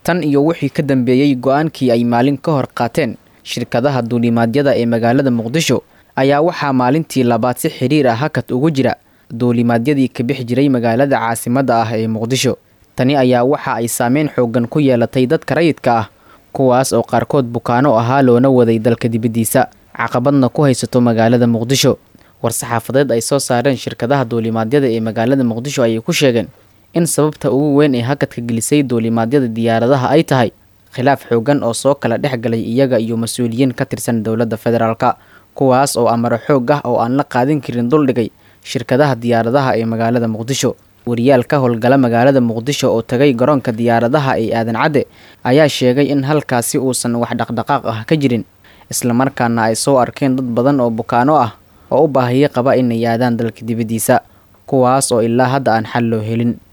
tan iyo wixii ka dambeeyey go-aankii ay maalin ka hor qaateen shirkadaha duulimaadyada ee magaalada muqdisho ayaa waxaa maalintii labaad si xiriir ah hakad ugu jira duulimaadyadii ka bixi jiray magaalada caasimadda ah ee muqdisho tani ayaa waxa ay saameyn xoogan ku yeelatay dadka rayidka ah kuwaas oo qaarkood bukaano ahaa loona waday dalka dibaddiisa caqabadna ku haysato magaalada muqdisho war-saxaafadeed ay soo saareen shirkadaha duulimaadyada ee magaalada muqdisho ayay ku sheegeen in sababta ugu weyn ee hakadka gelisay duulimaadyada diyaaradaha ay tahay khilaaf xoogan oo soo kala dhex galay iyaga iyo mas-uuliyiin ka tirsan dowladda federaalka kuwaas oo amaro xoog ah oo aan la qaadin karin duldhigay shirkadaha diyaaradaha ee magaalada muqdisho wariyaal ka howlgala magaalada muqdisho oo tagay garoonka diyaaradaha ee aadan cadde ayaa sheegay in halkaasi uusan wax dhaqdhaqaaq ah ka jirin islamarkaana ay soo arkeen dad badan oo bukaano ah oo u baahiyo qaba inay aadaan dalka dibaddiisa kuwaas oo ilaa hadda aan xal loo helin